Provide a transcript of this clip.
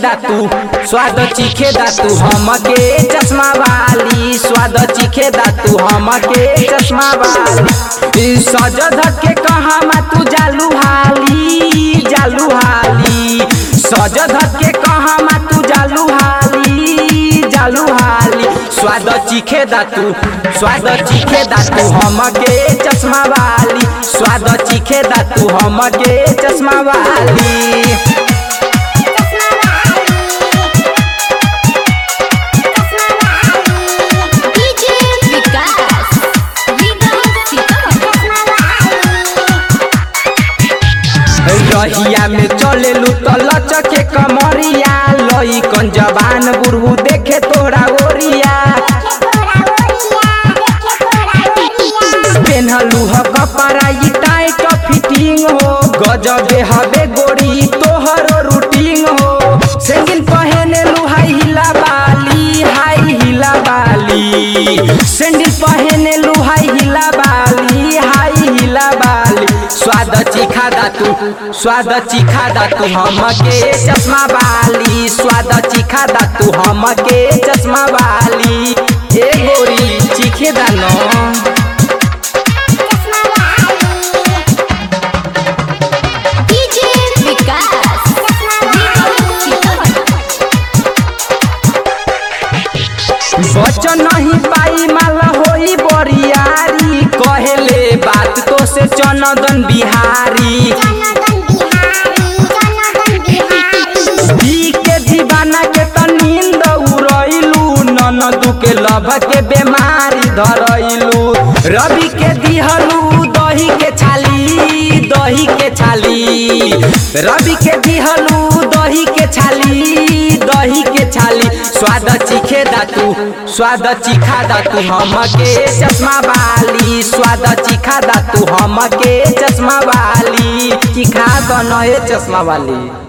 दा तू स्वाद चीखे दा तू हमके चश्मा वाली स्वाद चीखे दा तू हमके चश्मा वाली सज धज के कहा मा तू जालू हाली जालू हाली सज धज के कहा मा तू जालू हाली जालू हाली स्वाद चीखे दा तू स्वाद चीखे दा तू हमके चश्मा वाली स्वाद चीखे दा तू हमके चश्मा वाली डीजे विकास विकास रहिया में चलेलू तो लचके कमरिया लई कन जबान बुढ़ू देखे तोरा ओरिया पेन्हलू ह कपड़ा ई टाइट फिटिंग हो गजबे हबे गोरी तोहर रूटीन हो सेंगिल पहने लू हाई हिला बाली हाई हिला बाली सैंडल पहने लू हाई हिला बाली हाई हिला बाली स्वाद चिखा दा तू स्वाद चिखा दा तू हमके चश्मा वाली स्वाद चिखा दा तू हमके चश्मा वाली ए गोरी चिखे दा न डीजे विकास बचन नहीं पाई माला होई बरियारी कहेले बात तो से चनदन बिहारी दी के दीवाना के त नींद उड़ैलू ननदू के लभ के बीमारी धरैलू रवि के दिहलू दही के छाली दही के छाली रवि के दिहलू दही के छाली दही के छाली स्वाद चिखे दा तू स्वाद चिखा दा तू हमके चश्मा वाली स्वाद चिखा दा तू हमके चश्मा वाली चिखा दो नए चश्मा वाली